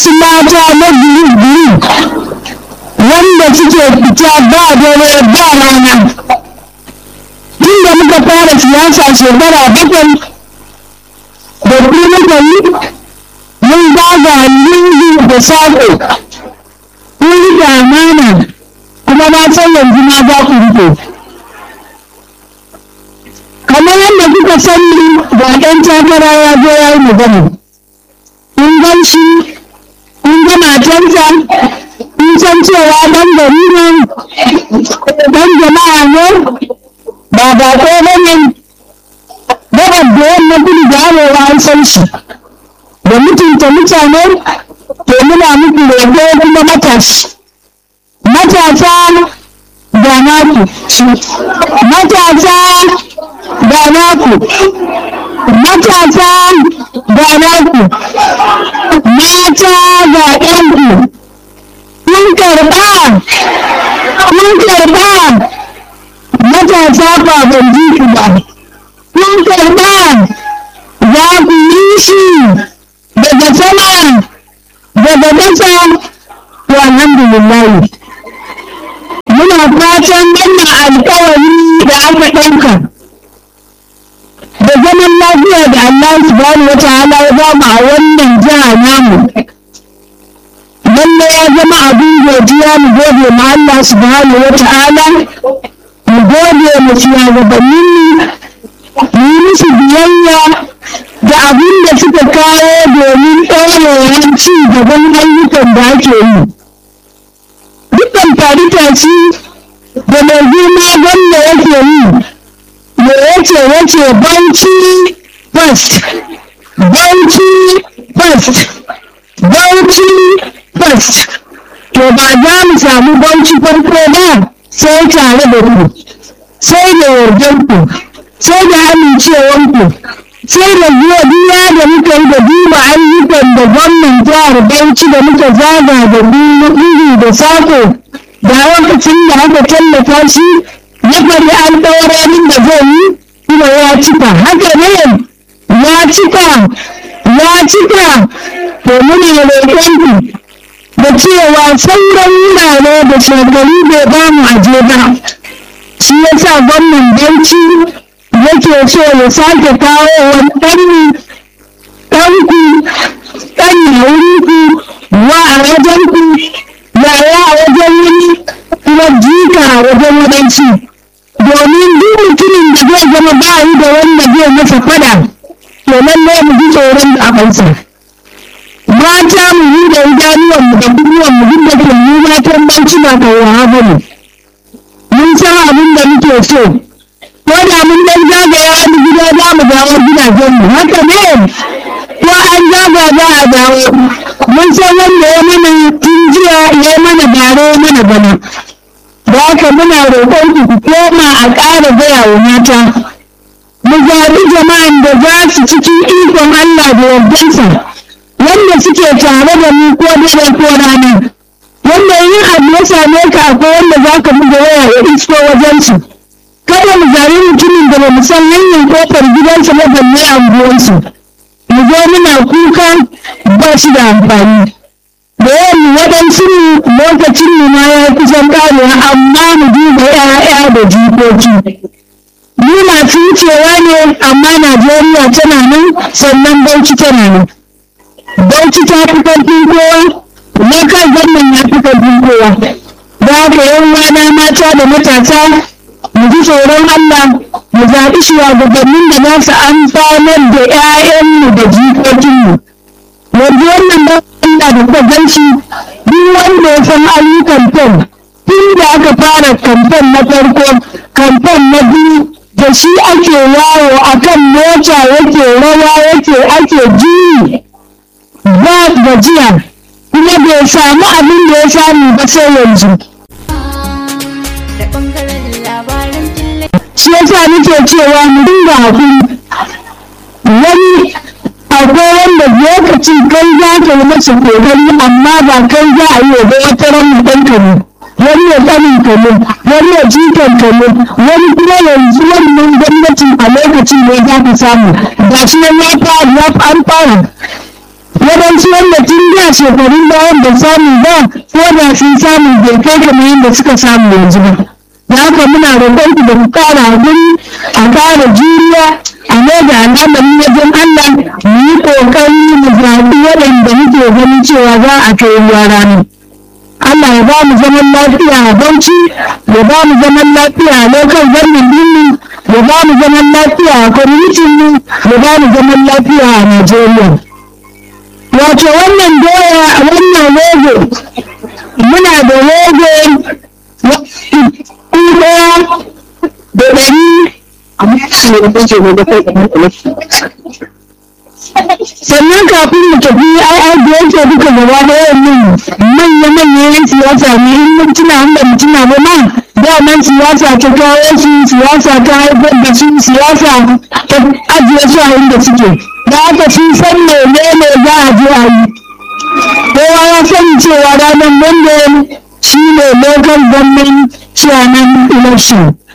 wasu mata na biyu wanda suke fita ba dare ba rana tun da muka fara siyasa shekara bakwai da ku muka yi mun zaga lungu da saƙo kun rike amana kuma na san yanzu ma za ku rike kamar yadda kuka sani ga ɗan takara ya zo ya yi magana kun gan shi kun ga matarsa kun san cewa ɗan gari ne ɗan jama'a ne ba ba ko bane gabar da yamma kudu da arewa an san shi da mutunta mutane to muna muku roƙo kuma matashi matasa da naku matasa da naku matasa da naku mata ga ɗanku kun karɓa kun karɓa matasa ba ban ji ku ba kun karɓa za ku yi shi daga sama daga ƙasa to alhamdulillah muna fatan wannan alƙawari da aka ɗauka da zaman lafiya da Allah subhanahu wa ta'ala ya ba mu a wannan jiha namu lalle ya zama abin godiya mu gode ma Allah subhanahu wa ta'ala mu gode mu shugabannin mu yi musu biyayya da abin da suka kawo domin ɗaurewar ci gaban ayyukan da ake yi dukkan faritaci da mai girma wanda yake yi me yace yace bauchi first bauchi first bauchi first to ba za mu samu bauchi farko ba sai tare da ku sai da yardanku sai da amincewanku sai da godiya da muka yi da duba ayyukan da gwamnan jihar bauchi da muka zaga da duhu da sako da lokacin da aka tallafa shi ya fari alƙawarin da zai yi kuma ya cika haka ne ya cika ya cika to muna roƙonku da cewa sauran wurare da shagari bai ba mu aje ba shi ya sa gwamnan bauchi yake so ya sake kawo wani ɗanni ɗanku ɗan na wurinku wa a wajenku yaya a wajen wani kuma jika a wajen waɗansu domin duk mutumin da zai zama ba yi da wanda zai masa fada to lallai mu ji tsoron da kansa mata mu yi da idanuwanmu da buruwanmu duk da ke mu matan banci ba kawawa ba ne mun san abin da muke so ko da mun dan zagaya wani gida za mu dawo gidajenmu haka ne ko an zaga za a dawo mun san wanda ya mana tun jiya ya mana bare ya mana bana da haka muna roƙon ku ku koma a ƙara gaya wa mata mu zaɓi jama'an da za su cikin ikon Allah da yardansa wanda suke tare da mu ko dare ko rana wanda yin abu ya same ka akwai wanda za ka buga waya ya isko wajensu kada mu zaɓi mutumin da ba mu san hanyar kofar gidansa ba balle anguwansu mu zo muna kuka ba shi da amfani da yawan waɗansu lokacin mu ma ya kusan ƙarewa amma mu duba 'ya'ya da jikoki mu masu wucewa ne amma najeriya tana nan sannan bauchi tana nan bauchi ta fi ƙarfin kowa local government ya fi ƙarfin kowa da haka yan wana mata da matasa mu ji tsoron allah mu zaɓi shugabannin da za su amfanar da 'ya'yanmu da jikokinmu yanzu wannan ba Allah da kuka gan shi duk wanda ya san ayyukan fom tun da aka fara kamfen na farko kamfen na biyu da shi ake yawo akan mota yake rawa yake ake juyi ba gajiya kuma bai samu abin da ya samu ba sai yanzu da ɓangaren labaran tallafi shi yasa nake cewa mu dinga hakuri wani akwai wanda lokacin kai za ka yi masa kokari amma ba kai za a yi wa ba wata ran ɗan ka ne wani ya tsanin ka ne wani ya jikan ka ne wani kuma yanzu wannan gwamnatin a lokacin ne za ka samu ga shi nan ya fara ya an fara waɗansu wanda tun da shekarun bayan da samu ba ko da sun samu bai kai kamar yadda suka samu yanzu ba da haka muna roƙon ku da ku ƙara hakuri a ƙara juriya a mai da al'amarin wajen Allah mu yi ƙoƙari mu zaɓi waɗanda muke ganin cewa za a kai ruwa ranar. Allah ya ba mu zaman lafiya a Bauchi, ya ba mu zaman lafiya a local government ɗinmu, ya ba mu zaman lafiya a community mu, ya ba mu zaman lafiya a Najeriya. Wato wannan doya wannan logo muna da logo ɗaya da ɗari amma shi ne da kake gobe kai kamar sannan kafin mu tafi ai ai da yake duka gaba da yawan manya manya yan siyasa ne in mun tuna an ba mu tuna ba ma daman siyasa ta kawo su siyasa ta haifar da su siyasa ta ajiye su a inda suke da haka sun san menene za a je a yi kowa ya sani cewa ranar monday shi ne local government chairman election